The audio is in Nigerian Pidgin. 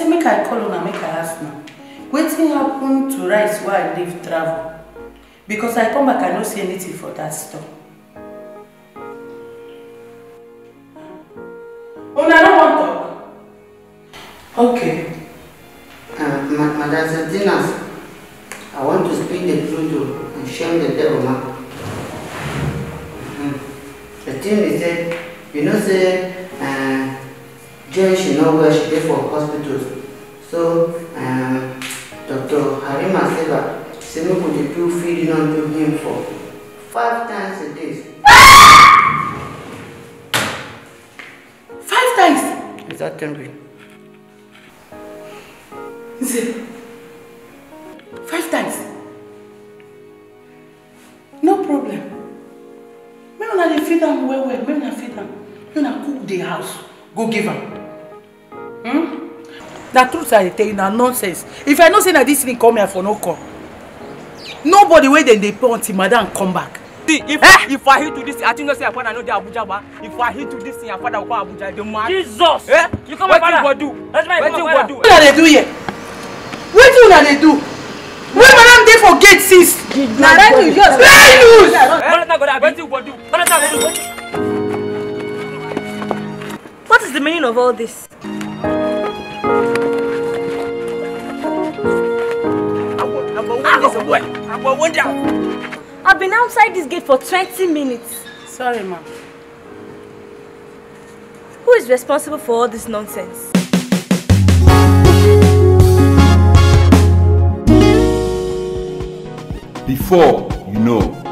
say make i call una make i ask now wetin happen to rice wey i leave travel because i come back i no see anything for that store una no wan talk okay Uh, Ma- Madam Santinas, I want to speak the truth to and shame the devil, ma. Mm. The thing is that, you know, say, uh, Jane, she know where she dey for hospitals. So, um, Dr. Harima Seva, say make we dey do feeding unto him for five times a day. five times Is that temporary? Nze, five times no problem make una dey feed am well well make una feed am make una cook the house go give am hmm? na truth i dey tell you na nonsense if i know say na dis thing come here for no come nobody wey dem dey pay until madam come back See, if Eh? if I hit to this, I think not say my father know the Abuja ba. If I hit to this thing, my father will come Abuja. The man. Jesus! Eh? You come my Wetin father. go do? That's my Wetin father. go do? wetin una dey do here wetin una dey do wey madam dey for gate since na let you just let loose. Jonathan go there, abi? Wetin go do? Jonathan go do. What is the meaning of all this? I go, I go win this away. I go win that. I've been outside this gate for 20 minutes. sorry ma. Who is responsible for all this nonsense? Before you know,